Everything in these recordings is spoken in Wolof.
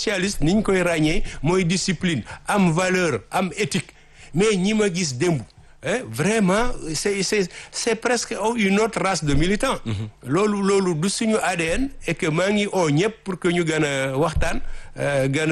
socialiste ni ñu koy ràññee mooy discipline am valeur am éthique mais ñi ma gis démb eh, vraiment c'est c'est c'est presque une autre race de militants loolu loolu du suñu ADN et que maa ngi oo ñëpp pour que ñu gën a waxtaan euh, gën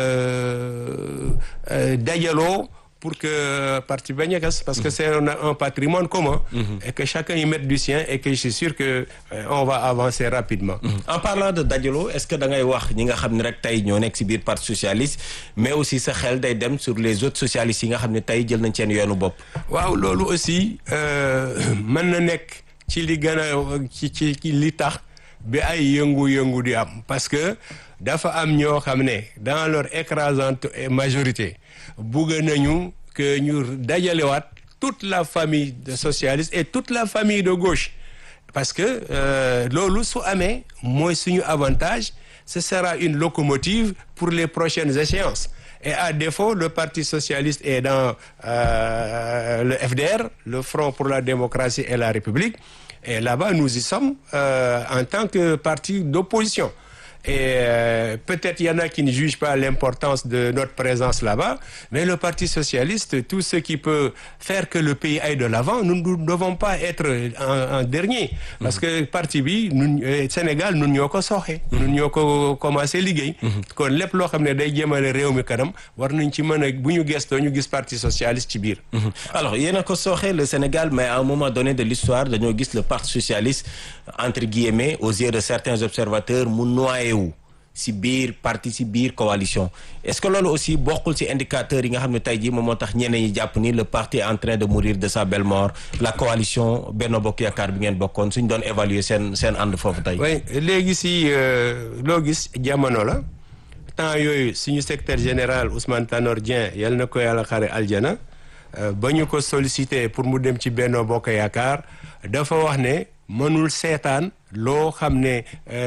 a euh, dajaloo pour que parti bañ a gas parce que c'est un, un patrimoine commun et que chacun y mette du sien et que je suis sûr que euh, on va avancer rapidement en parlant de dajaloo est-ce que da ngay wax ñi nga xam ne rek tey ñoo nekk ci biir parti socialiste mais aussi sa xel day dem sur les autres socialistes yi nga xam ne tey jël nañ seen yoonu bopp. waaw loolu aussi euh, mën na nekk ci li gën a ci ci ci li tax bi ay yëngu-yëngu di am parce que dafa am ñoo xam ne dans leur écrasante majorité bugg nañu que ñu dajalewaat toute la famille de socialistes et toute la famille de gauche parce que euh, loolu su amee mooy suñu avantage ce sera une locomotive pour les prochaines échéances et à défaut le parti socialiste est dans euh, le FDR le Front pour la démocratie et la République et là-bas nous y sommes euh, en tant que parti d'opposition et euh, peut-être il y en a qui ne jugent pas l'importance de notre présence là-bas mais le Parti socialiste tout ce qui peut faire que le pays aille de l'avant nous ne devons pas être en, en dernier parce que parti bi ñun Sénégal ñun ñoo ko sooxe ñun ñoo ko commencé liggéey kon lépp loo xam ne day jëmale réew mi kanam war nañ ci mën a bu ñu gestoo ñu gis Parti socialiste ci biir alors yéen a ko sooxee le Sénégal mais à un moment donné de l'histoire dañoo gis le parti socialiste entre guillemets aux yeux de certains observateurs mu noyé wu si biir parti si biir coalition est-ce que loolu aussi bokkul ci indicateurs yi nga xam ne tey jii moom moo tax ñeneen ñi jàpp ni le parti est en train de mourir de sa belle mort la coalition Benno Bokk Yaakaar bi ngeen bokkoon suñ doon évaluer seen seen ànd foofu tey. oui léegi si loo gis jamono la temps yooyu suñu secrétaire général Ousmane Tanor Dieng yal na ko yàlla xare aljana ba ñu ko sollicité pour mu dem ci Benno Bokk Yaakaar dafa wax ne mënul seetaan loo xam ne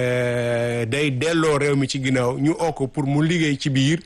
day delloo réew mi ci ginnaaw ñu oo ko pour mu liggéey ci biir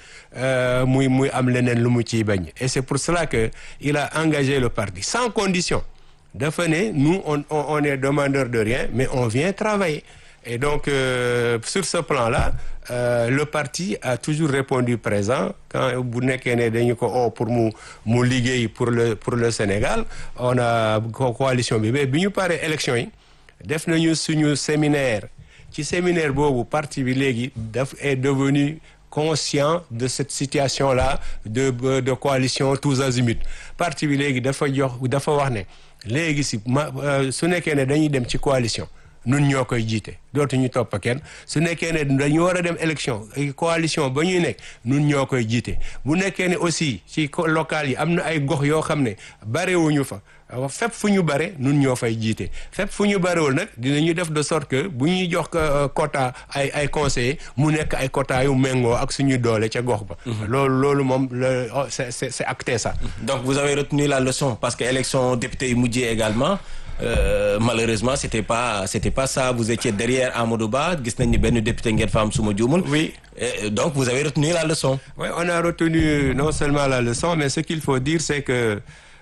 muy muy am leneen lu mu ciy bañ et c'est pour cela que il a engagé le parti sans condition dafa ne nous on on est demandeur de rien mais on vient travailler et donc euh, sur ce plan-là euh, le parti a toujours répondu présent quand bu nekkee ne dañu ko oo pour mu mu liggéey pour le pour le Sénégal on a coalition bi mais bi ñu paree élection yi def nañu suñu séminaire ci séminaire boobu parti bi léegi daf est devenu conscient de cette situation-là de de coalition tous azimuts parti bi léegi dafa jox dafa wax ne léegi si ma su nekkee ne dañuy dem ci coalition nun ñoo koy jiite dootuñu topp kenn su nekkee ne dañu war a dem élection coalition ba ñuy nekk nun ñoo koy jiite bu nekkee ne aussi ci local yi am na ay gox yoo xam ne barewuñu fa fépp fu ñu bare nun ñoo fay jiite fépp fu ñu barewul nag dinañu def de sorte que bu ñuy jox quota ay ay conseillers mu nekk ay quota yu méngoo ak suñu doole ca gox ba loolu loolu moom le c'est c'est acté ça donc vous avez retenu la leçon parce que élection député yi mujjee également Euh, malheureusement c'était pas c'était pas ça vous étiez derrière Amadou Ba gis nañ ni benn député ngeen fa am suma juumul. oui Et donc vous avez retenu la leçon. oui on a retenu non seulement la leçon mais ce qu'il faut dire c'est que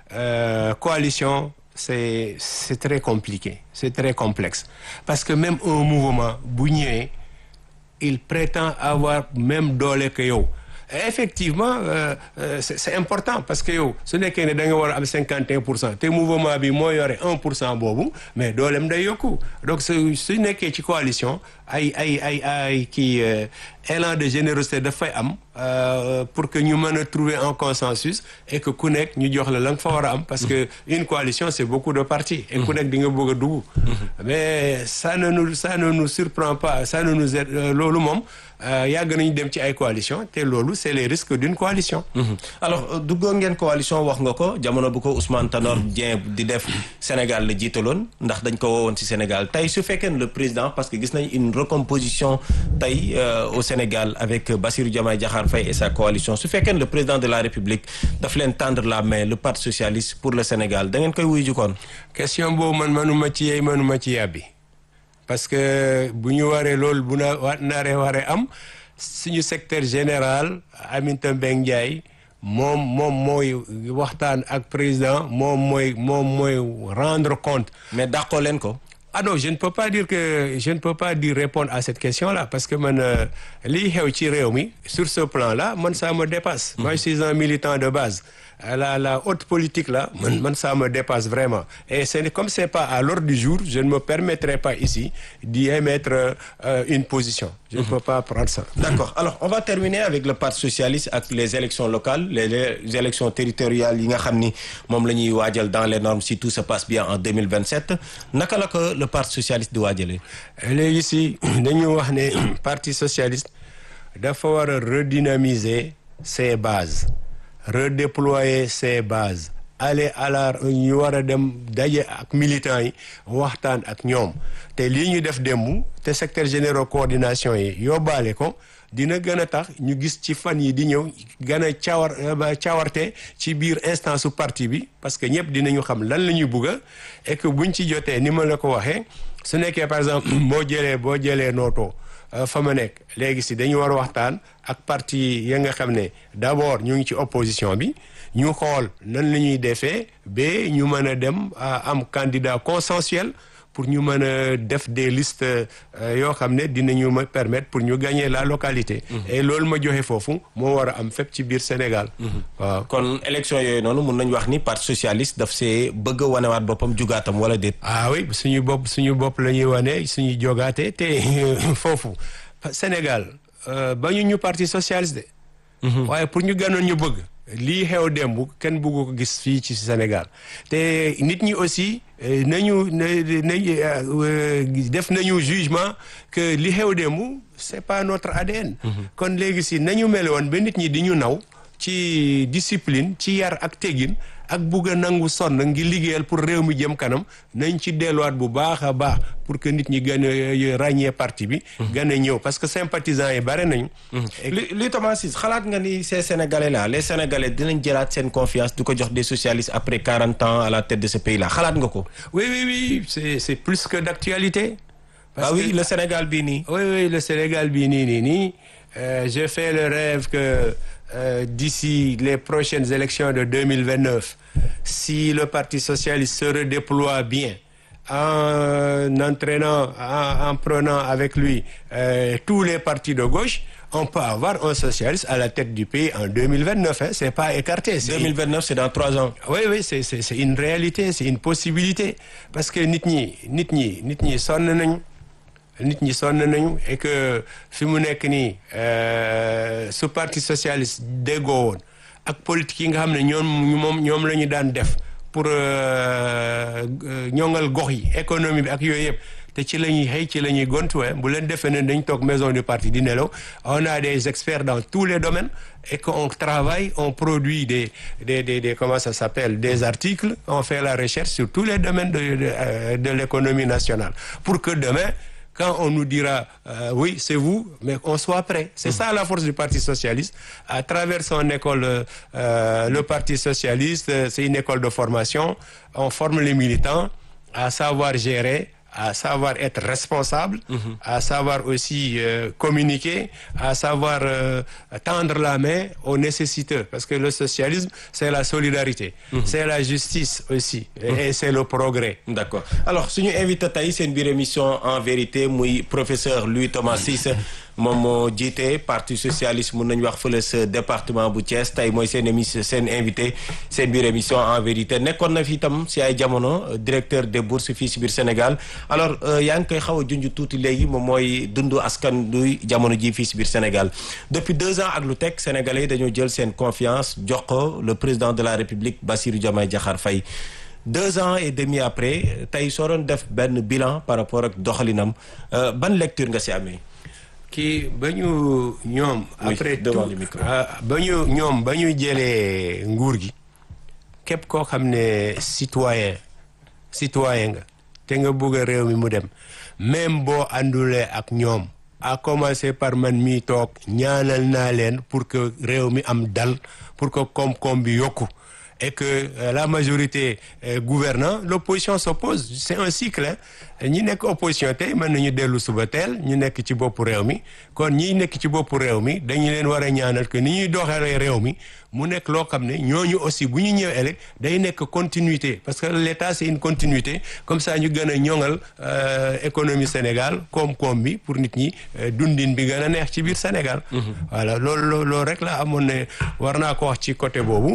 euh, coalition c'est c'est très compliqué c'est très complexe parce que même un mouvement bu ñëwee il prétend avoir même doole que yow. effectivement euh, euh, c'est, c'est important parce que yow su nekkee ne da nga war a am cinquante et un pour cent te mouvement bi moo yore un pour cent boobu mais dooleem day yokku donc su su nekkee ci coalition ay ay ay ay kii élan de générosité dafay am pour que ñu mën a trouver un consensus et que ku nekk ñu jox la la nga fa war a am parce que une coalition c'est beaucoup de partis et ku nekk di nga bëgg a dugg mais ça ne nous ça ne nous surprend pas ça ne nous aide loolu moom yàgg nañu dem ci ay coalition te loolu c'est les risques d'une coalition alors duggoon ngeen coalition wax nga ko jamono bu ko Ousmane Tanor Dieng di def Sénégal la jiitaloon ndax dañ ko woowoon ci Sénégal tey su fekkee ne le président parce que gis nañ une recomposition tey au Sénégal avec Bassirou Diomaye Diakhar Faye et sa coalition su fekkee ne le président de la République daf leen tendre la main le Parti socialiste pour le Sénégal da ngeen koy wuyu jukkoon question boobu man manuma ci yeey manuma ci yàbbi parce que bu ñu waree loolu bu na wa naaree waree am suñu secteur général Aminata Mbengue Ndiaye moom moom mooy waxtaan ak président moom mooy moom mooy rendre compte mais dàqoo leen ko ah non je ne peux pas dire que je ne peux pas dire répondre à cette question-là parce que man lii xew ci réew mi sur ce plan-là man ça me dépasse. moi je suis un militant de base. la la haute politique là man man ça me dépasse vraiment et c'est comme c'est pas à l'ordre du jour je ne me permettrai pas ici d'y émettre euh, une position. je ne peux pas prendre ça. d'accord alors on va terminer avec le parti socialiste ak les élections locales les, les élections territoriales yi nga xam ni moom la ñuy waajal dans les normes si tout se passe bien en 2027 naka la ko le parti socialiste di waajalee. léegi si dañu wax ne parti socialiste dafa war a redynamiser ses bases. redéployer ses bases aller à la ñu war a dem daje ak militants yi waxtaan ak ñoom te lii ñu def démb te secrétaire général coordination yi yóbbaale ko dina gën a tax ñu gis ci fan yi di ñëw gën a cawar cawarte ci biir instance su parti bi parce que ñëpp dinañu xam lan la ñuy bugg a et que buñ ci jotee ni ma la ko waxee su nekkee par exemple boo jëlee boo jëlee nootoo fa ma nekk léegi si dañu war a waxtaan ak parti ya nga xam ne d'abord ñu ngi ci opposition bi ñu xool nan la ñuy defee ba ñu mën a dem am candidat consensuel pour ñu mën a def des listes yoo xam ne dinañu ma permettre pour ñu gagner la localité. et loolu ma joxe foofu moo war a am fépp ci biir Sénégal. waaw kon élection yooyu noonu mun nañu wax ni parti socialiste daf see bëgg a wanewaat boppam jugaatam wala déet. ah oui suñu bopp suñu bopp la ñuy wane suñu jogaate te foofu Sénégal ba ñu ñu parti socialiste de. waaye pour ñu gënoon ñu bëgg. lii xew démb kenn bëggu ko gis fii ci Sénégal te nit ñi aussi nañu nañu def nañu jugement que li xew démb c'est pas notre ADN. kon léegi si nañu mel woon ba nit ñi di ñu naw ci discipline ci yar ak tegin ak bugg a nangu sonn ngi liggéeyal pour réew mi jëm kanam nañ ci delluwaat bu baax a baax pour que nit ñi gën a ràññee parti bi. gën a ñëw parce que sympathisants yi bare nañu. li li Thomas Ciss xalaat nga ni ces sénégalais là les sénégalais dinañ jëlaat seen confiance du ko jox des socialistes après quarante ans à la tête de ce pays là xalaat nga ko. oui oui oui c'est c'est plus que d'actualité. parce ah oui que... le Sénégal bii nii. oui oui le Sénégal bii nii nii nii je fais le rêve que. Euh, d'ici les prochaines élections de 2029 si le Parti socialiste se redéploie bien en entraînant en, en prenant avec lui euh, tous les partis de gauche on peut avoir un socialiste à la tête du pays en 2029 hein, c'est pas écarté c'est 2029 c'est dans trois ans oui oui c'est c'est c'est une réalité c'est une possibilité parce que nit ñi nit ñi nit ñi sonn nañu nit ñi sonn nañu et que fi mu nekk nii su parti socialiste déggoo woon ak politique yi nga xam ne ñoom moom ñoom la ñu daan def pour ñoŋal gox yi économie bi ak yooyu yëpp te ci la ñuy xëy ci la ñuy gontuwee bu leen defee ne dañ toog maison du parti di nelaw on a des experts dans tous les domaines et qu'on travaille on produit des des des des comment ça s'appelle des articles on fait la recherche sur tous les domaines de de, de l'économie nationale pour que demain quand on nous dira euh, oui c'est vous mais on soit prêt c'est mmh. ça la force du Parti socialiste à travers son école euh, le Parti socialiste c'est une école de formation on forme les militants à savoir gérer à savoir être responsable mmh. à savoir aussi euh, communiquer à savoir tendre la main aux nécessiteux parce que le socialisme c'est la solidarité mmh. c'est la justice aussi et, et c'est le progrès d'accord alors suñu invité tey seen biir émission en vérité muy professeur Louis Thomas Ciss moom moo jiite parti socialiste mun nañu wax fële sa département bu Thiès tey mooy seen émission seen invité seen biir émission en vérité nekkoon na fi itam si ay jamono directeur des bourses fii si biir Sénégal alors yaa ngi koy xaw a junj tuuti léegi moom mooy dundu askan duy jamono ji fii si biir Sénégal depuis deux ans ak lu teg sénégalais dañoo jël seen confiance jox ko le président de la République Bassirou Diomaye Diakhar Faye deux ans et demi après tey soo doon def benn bilan par rapport ak doxalinam ban lecture nga si amee. kii ba ñu ñoom. après tout ba ñu ñoom ba ñu jëlee nguur gi képp koo xam ne citoyen citoyen nga te nga bëgg a réew mi mu dem même boo àndulee ak ñoom à commencer par man mii toog ñaanal naa leen pour que réew mi am dal pour que koom-koom bi yokku et que euh, la majorité euh, gouvernant l'opposition s'oppose c'est un cycle ñi nekk opposition tey mën nañu dellu suba teel ñu nekk ci boppu réew mi kon ñi nekk ci boppu réew mi dañu leen war a ñaanal que ni ñuy doxalee réew mi mu nekk loo xam ne ñooñu aussi bu ñu ñëwee rek day nekk continuité parce que l'État c'est une continuité comme ça ñu gën a ñoŋal économie Sénégal koom-koom bi pour nit ñi dundin bi gën a neex ci biir Sénégal. voilà loolu loolu rek la amoon ne war naa ko wax ci côté boobu.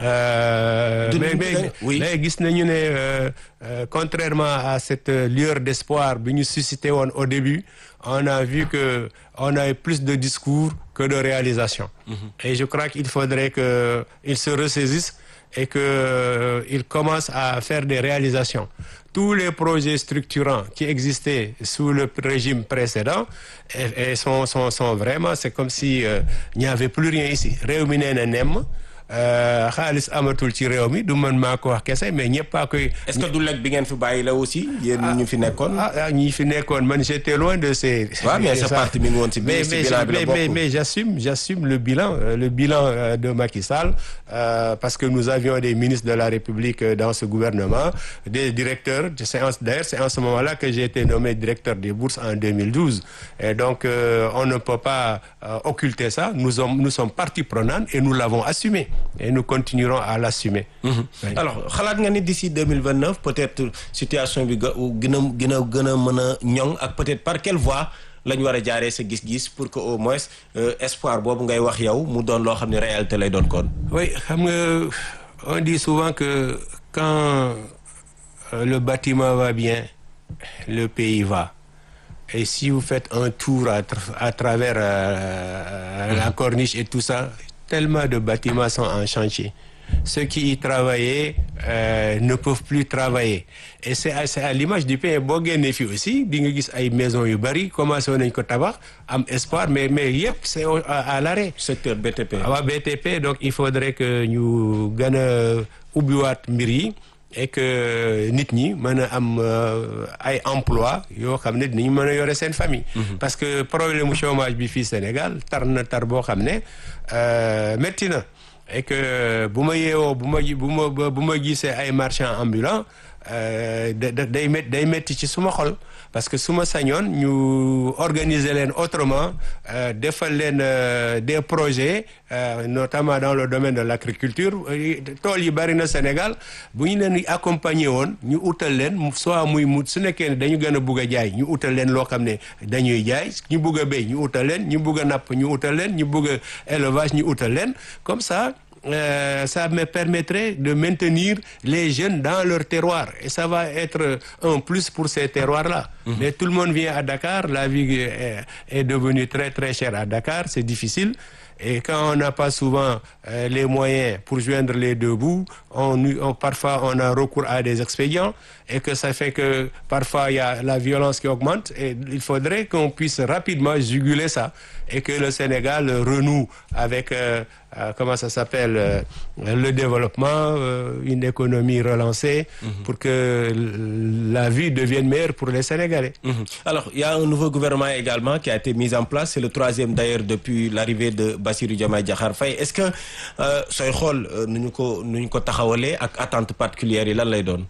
mais mais mais gis nañu ne contrairement à cette lueur d'espoir bi ñu suscité woon au début on a vu que on a eu plus de discours que de réalisation. et je crois qu'il faudrait que il se ressaisisse et que il commence à faire des réalisations. Tous les projets structurants qui existaient sous le régime précédent et, et sont, sont, sont vraiment, c'est comme si euh, il n'y avait plus rien ici. réew mi nee na nemm xaalis amatul ci réew mi du man maa ko wax kese mais ñëpp a koy. est-ce que du lekk bi ngeen fi bàyyi la aussi. yéen ñu fi nekkoon. ah ñi fi nekkoon man j'étais loin de ces. waaw mais sa parti mi ngi woon ci biir mais mais mais mais j'assume j'assume le bilan le bilan de Macky Sall euh, parce que nous avions des ministres de la République dans ce gouvernement des directeurs c'est d'ailleurs c'est en ce moment-là que j'ai été nommé directeur des bourses en 2012 et donc euh, on ne peut pas euh, occulter ça nous sommes nous sommes partie prenante et nous l'avons assumé. et nous continuerons à l'assumer. Mmh. Oui. alors xalaat nga ni d'ici 2029 peut-être situation bi gën a gën a gën a mën a ñoŋ ak peut-être par quelle voie la ñu war a jaaree sa gis-gis pour que au moins euh, espoir boobu ngay wax yow mu doon loo xam ne réalité lay doon kon. oui xam nga on dit souvent que quand euh, le bâtiment va bien le pays va. et si vous faites un tour à, tra à travers euh, la corniche et tout ça. tellement de bâtiments sont en chantier ceux qui y travaillaient euh, ne peuvent plus travailler et c'est à, c'est à l'image du pays boo génnee fii aussi di nga gis ay maisons yu bari commencé nañ ko tabax am espoir mais mais yëpp c'est à, à l'arrêt secteur BTP waaw BTP donc il faudrait que ñu gën a ubbiwaat mbir yi et que nit ñi mën a am ay emploi yoo xam ne dinañu mën a yore seen famille parce que problème mu chômage bi fii Sénégal tar na tar boo xam ne métti na et que bu ma yeewoo bu ma bu ma bu ma gisee ay marchands ambulants da day mét day métti ci suma xol parce que su ma sañoon ñu organiser leen autrement defal leen des projets notamment dans le domaine de l'agriculture tool yi bari na Sénégal bu ñu leen accompagner woon ñu utal leen soit muy mu su nekkee ne dañu gën a bugg a jaay ñu utal leen loo xam ne dañuy jaay ñu bugg a béy ñu utal leen ñu bugg a napp ñu utal leen ñu bugg a élevage ñu utal leen comme ça Euh, ça me permettrait de maintenir les jeunes dans leur terroir et ça va être un plus pour ces terroirs-là. Mmh. Mais tout le monde vient à Dakar, la vie est, est devenue très très chère à Dakar, c'est difficile. Et quand on n'a pas souvent euh, les moyens pour joindre les deux bouts, on, on, parfois on a recours à des expédients et que ça fait que parfois il y a la violence qui augmente et il faudrait qu'on puisse rapidement juguler ça et que le Sénégal renoue avec euh, euh, comment ça s'appelle euh, le développement, une économie relancée mm -hmm. pour que la vie devienne meilleure pour les Sénégalais. Mm -hmm. Alors, il y a un nouveau gouvernement également qui a été mis en place, c'est le troisième d'ailleurs depuis l'arrivée de Bassirou Diomaye Diakhar Faye. Est-ce que sooy xool nu ñu ko nu ñu ko taxawalee ak attente particulière yi lan lay doon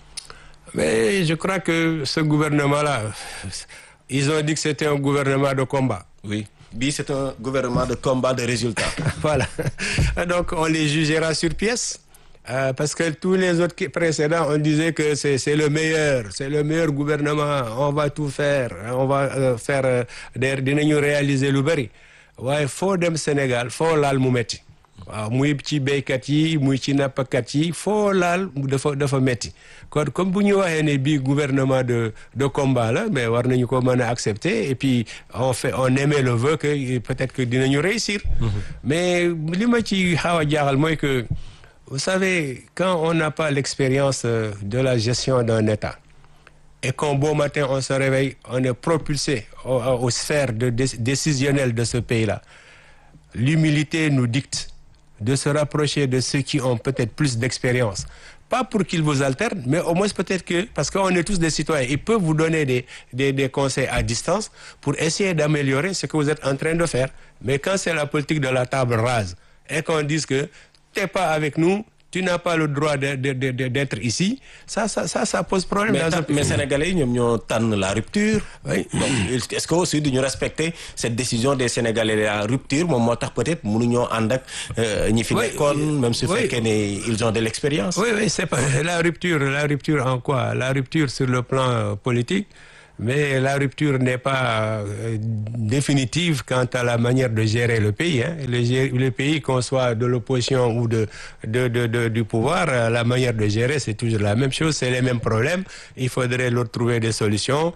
Mais je crois que ce gouvernement-là, ils ont dit que c'était un gouvernement de combat. Oui. Bi, c'est un gouvernement de combat de résultats. voilà. Donc, on les jugera sur pièce. Euh, parce que tous les autres qui, précédents, on disait que c'est le meilleur, c'est le meilleur gouvernement, on va tout faire, on va euh, faire, euh, dinañu réaliser lu bari. waaye foo dem Sénégal foo laal mu metti waaw muy ci béykat yi muy ci nappkat yi foo laal dafa dafa metti kon comme bu ñu waxee ne bii gouvernement de de combat la mais war nañu ko mën a accepter et puis on fait on émet le vœu que peut-être que dinañu réussir. mais li ma ci xaw a jaaxal mooy que vous savez quand on n'a pas l'expérience de la gestion d'un État et qu'un beau matin on se réveille on est propulsé aux, aux sphères de décisionnelles de ce pays-là l'humilité nous dicte de se rapprocher de ceux qui ont peut-être plus d'expérience pas pour qu'ils vous alternent mais au moins peut-être que parce qu'on est tous des citoyens ils peuvent vous donner des des des conseils à distance pour essayer d'améliorer ce que vous êtes en train de faire mais quand c'est la politique de la table rase et qu'on dise que t'es pas avec nous tu n'as pas le droit de, de, de, d'être ici ça ça ça ça pose problème mais, dans un ta- mais sénégalais yi ñoom ñoo tànn la rupture. Oui. donc est-ce que aussi duñu respecter cette décision des sénégalais la rupture moom moo tax peut-être mënuñoo ànd ak euh, ñi fi Oui. nekkoon même su Oui. fekkee ne ils ont de l'expérience. Oui, oui, c'est pas la rupture. La rupture en quoi La rupture sur le plan euh, politique, mais la rupture n'est pas euh, définitive quant à la manière de gérer le pays. Hein. Le, gé- le pays, qu'on soit de l'opposition ou de, de, de, de- du pouvoir, euh, la manière de gérer, c'est toujours la même chose, c'est les mêmes problèmes. Il faudrait leur trouver des solutions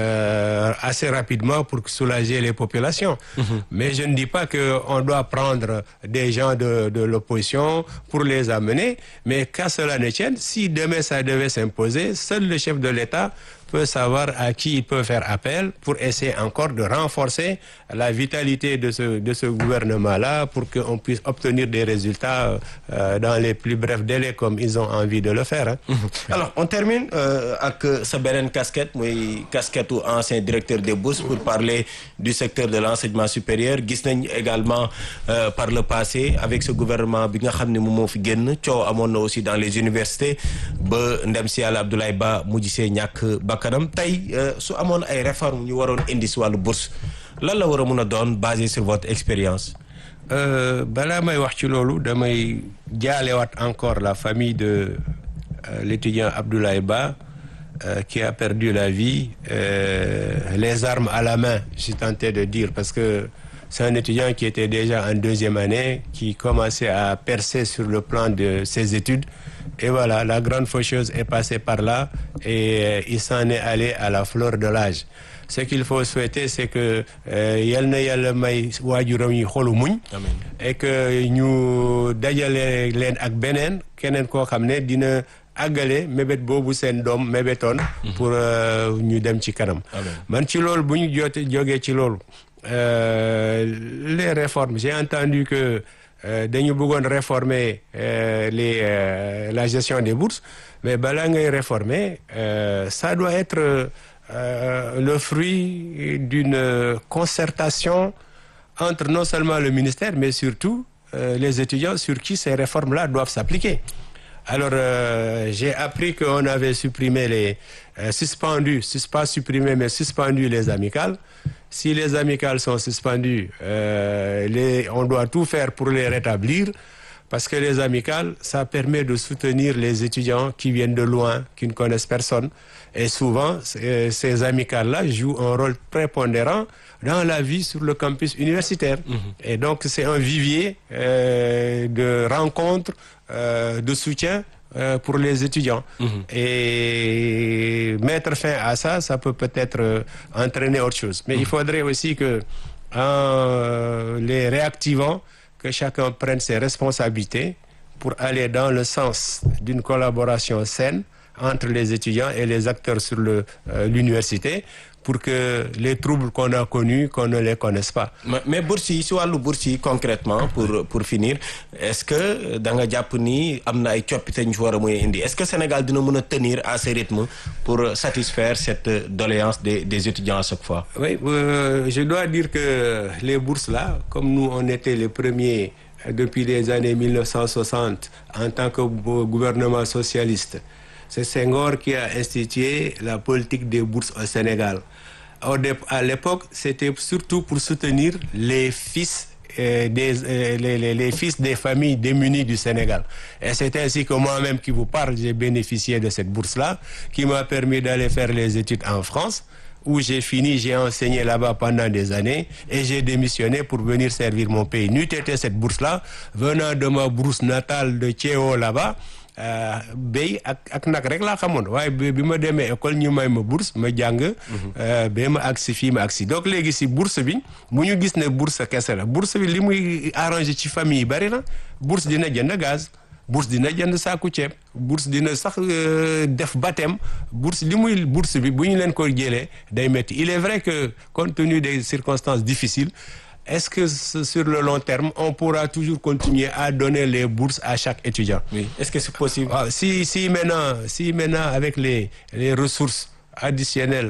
euh, assez rapidement pour soulager les populations. Mais je ne dis pas qu'on doit prendre des gens de, de l'opposition pour les amener, mais qu'à cela ne tienne, si demain ça devait s'imposer, seul le chef de l'État peut savoir à qui il peut faire appel pour essayer encore de renforcer la vitalité de ce, de ce gouvernement-là pour qu'on puisse obtenir des résultats euh, dans les plus brefs délais comme ils ont envie de le faire. hein. alors on termine euh, ak sa beneen casquette muy casquette u ancien directeur des bourses pour parler du secteur de l'enseignement supérieur gis nañ également euh, par le passé avec ce gouvernement bi nga xam ne moom moo fi génn coow amoon na aussi dans les universités ba ndem si yàlla Abdoulaye Ba mujj see ñàkk bakkanam tey euh, su amoon ay réformes ñu waroon indi si wàllu bourse lan la war a mun a doon basé sur votre expérience Euh, balaa may wax ci loolu damay jaalewaat encore la famille de euh, l'étudiant Abdoulaye Ba euh, qui a perdu la vie euh, les armes à la main je suis tenté de dire parce que c'est un étudiant qui était déjà en deuxième année qui commençait à percer sur le plan de ses études et voilà la grande faucheuse est passée par là et euh, il s'en est allé à la fleur de l'âge ce qu'il faut souhaiter c'est que euh, yal na yàlla may waajuram yi xolu muñ Amiin. et que ñu dajale leen ak beneen keneen koo xam ne dina àggale mébét boobu seen doom mébétoon pour euh, ñu dem ci kanam Amiin. man ci loolu bu ñu joote jógee ci loolu euh, les réformes j'ai entendu que euh, dañu bëggoon réformer euh, les euh, la gestion des bourses mais balaa ngay réformer euh, ça doit être euh, le fruit d'une concertation entre non seulement le ministère mais surtout euh, les étudiants sur qui ces réformes-là doivent s'appliquer. Alors euh, j'ai appris qu'on avait supprimé les euh, suspendu, sus- pas supprimé mais suspendu les amicales. Si les amicales sont suspendues, euh, les, on doit tout faire pour les rétablir parce que les amicales, ça permet de soutenir les étudiants qui viennent de loin, qui ne connaissent personne. Et souvent, c- ces amicales-là jouent un rôle prépondérant dans la vie sur le campus universitaire. Et donc, c'est un vivier euh, de rencontres, euh, de soutien euh, pour les étudiants. Et mettre fin à ça, ça peut peut-être euh, entraîner autre chose. Mais il faudrait aussi que, en les réactivant, que chacun prenne ses responsabilités pour aller dans le sens d'une collaboration saine entre les étudiants et les acteurs sur le, euh, l'université pour que les troubles qu'on a connus, qu'on ne les connaisse pas. mais mais bourse yi si wàllu bourse yi concrètement pour pour finir est-ce que da nga jàpp ni am na ay coppite ñu fi war a muy indi est-ce que Sénégal dina mën a tenir à ce rythme pour satisfaire cette doléance des des étudiants à chaque fois. Oui, euh, je dois dire que les bourses là, comme nous on était les premiers euh, depuis les années 1960 en tant que gou- gouvernement socialiste, c'est Senghor qui a institué la politique des bourses au Sénégal. Au dé- à l'époque, c'était surtout pour soutenir les fils euh, des, euh, les, les- les fils des familles démunies du Sénégal. Et c'est ainsi que moi-même qui vous parle, j'ai bénéficié de cette bourse-là, qui m'a permis d'aller faire les études en France, où j'ai fini, j'ai enseigné là-bas pendant des années, et j'ai démissionné pour venir servir mon pays. N'eût été cette bourse-là, venant de ma bourse natale de Thiéo là-bas, euh, béy ak ak nag rek laa xamoon waaye bi bi ma demee école ñu may ma bourse ma jàng euh, ba ma agsi fii ma agsi donc léegi si bourse bi bu ñu gis ne bourse kese la bourse bi li muy arrangé ci famille yi bari na bourse dina jënd gaz bourse dina jënd saaku ceeb bourse dina sax euh, def baptême bourse li muy bourse bi bu ñu leen ko jëlee day métti il est vrai que compte tenu des circonstances difficiles est-ce que ce- sur le long terme on pourra toujours continuer à donner les bourses à chaque étudiant oui est-ce que c'est possible. waaw si si maintenant si maintenant avec les les ressources additionnelles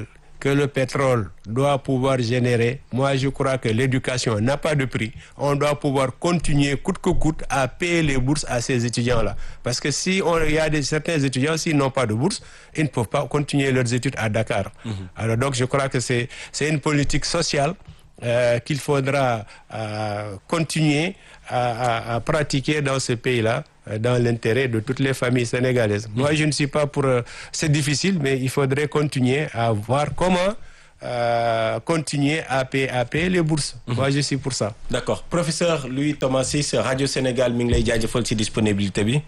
que le pétrole doit pouvoir générer, moi je crois que l'éducation n'a pas de prix. On doit pouvoir continuer coûte que coûte à payer les bourses à ces étudiants-là. Parce que si on, il y a des, certains étudiants, s'ils n'ont pas de bourse, ils ne peuvent pas continuer leurs études à Dakar. Alors donc je crois que c'est c'est une politique sociale euh, qu'il faudra euh, continuer à, à, à pratiquer dans ce pays-là euh, dans l'intérêt de toutes les familles sénégalaises. Moi, je ne suis pas pour... euh, c'est difficile, mais il faudrait continuer à voir comment euh, continuer à payer, à payer les bourses. Moi, je suis pour ça. d'accord professeur Louis Thomas Ciss rajo Sénégal mi ngi lay jaajëfal ci disponibilité bi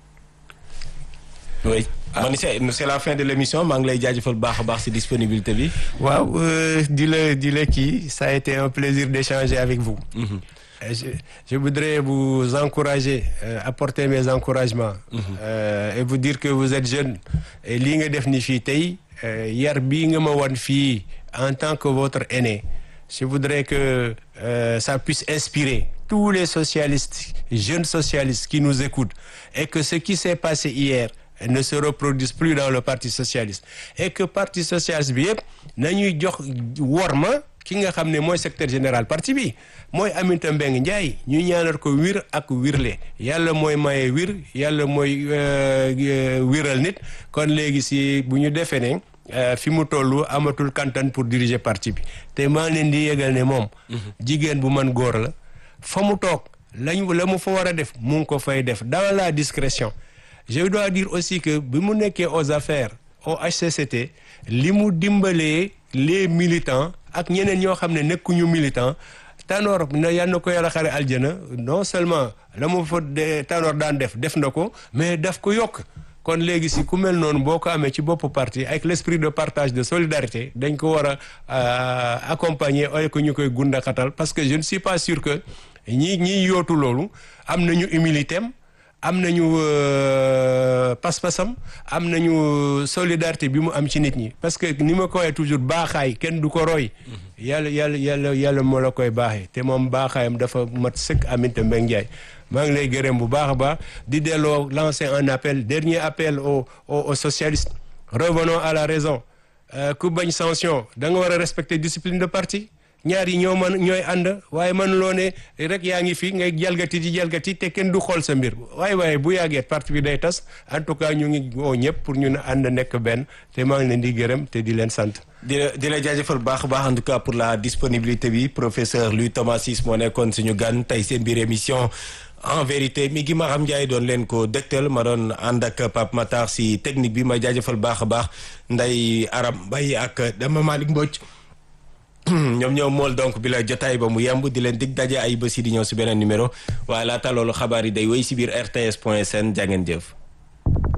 oui man c'est c'est la fin de l'émission maa ngi lay jaajëfal baax a baax ci disponibilité bi waaw euh, di la di la kii ça a été un plaisir d'échanger avec vous. Euh, Je, je voudrais vous encourager, euh, apporter mes encouragements euh, et vous dire que vous êtes jeune. Et lii nga def ni fii tey euh, yar bii nga ma wan fii en tant que votre aîné. Je voudrais que euh, ça puisse inspirer tous les socialistes, jeunes socialistes qui nous écoutent et que ce qui s'est passé hier ne se reproduise plus dans le Parti socialiste. Et que Parti socialiste bi yëpp nañuy jox worma ki nga xam ne mooy secrétaire général parti bi mooy Aminata Mbengue Ndiaye ñu ñaanal ko wir ak wirle yàlla mooy maye wir yàlla mooy euh, euh, wiral nit kon léegi si bu ñu defee ne euh, fi mu toll amatul kantan pour diriger parti bi te maa ngi leen di yëgal ne moom jigéen bu man góor la fa mu toog lañu la mu fa war a def mu ngi ko fay def dans la discrétion je dois dire aussi que bi mu nekkee aux affaires au HCCT li mu dimbalee les militants ak ñeneen ñoo xam ne nekkuñu militant Tanor na yal na ko yàlla xare aljana non seulement la mu fa de Tanor daan def def na ko mais daf ko yokk kon léegi si ku mel noonu boo ko amee ci boppu parti avec l'esprit de partage de solidarité dañ ko war a accompagner ay ko ñu koy gundaxatal parce que je ne suis pas sûr que ñi ñiy yootu loolu am nañu humilité am am nañu pas-pasam am nañu solidarité bi mu am ci nit ñi parce que ni ma ko waxee toujours baaxaay kenn du ko roy yàlla yàlla yàlla yàlla moo la koy baaxee te moom baaxaayam dafa mat sëkk Aminata Mbengue Ndiaye maa ngi lay gërëm bu baax a baax di delloo lancer un appel dernier appel aux aux aux socialistes revenons à la raison ku bañ sanction da nga war a respecter discipline de parti ñaar yi ñoo mën ñooy ànd waaye man loo ne rek yaa ngi fi ngay jalgati di jalgati te kenn du xool sa mbir waaye waaye bu yàggee parti bi day tas en tout cas ñu ngi woo ñëpp pour ñu ànd nekk benn te maa ngi leen di gërëm te di leen sant. di la di la jaajëfal baax a baax en tout cas pour la disponibilité bi professeur Louis Thomas Ciss moo nekkoon suñu gan tey seen biir émission en vérité mi gi ma xam Ndiaye doon leen ko dëgtal ma doon ànd ak Pape Matar si technique bi ma jaajëfal baax a baax Ndeye Aram Mbaye ak Dama Malick Mbodj. ñoom ñoo mool donc bi la jotaay ba mu yemb di leen dig daje ay bés yi di ñëw si beneen numéro waaye laata loolu xabaar yi day wéy si biir rts point sn jàngeen jëf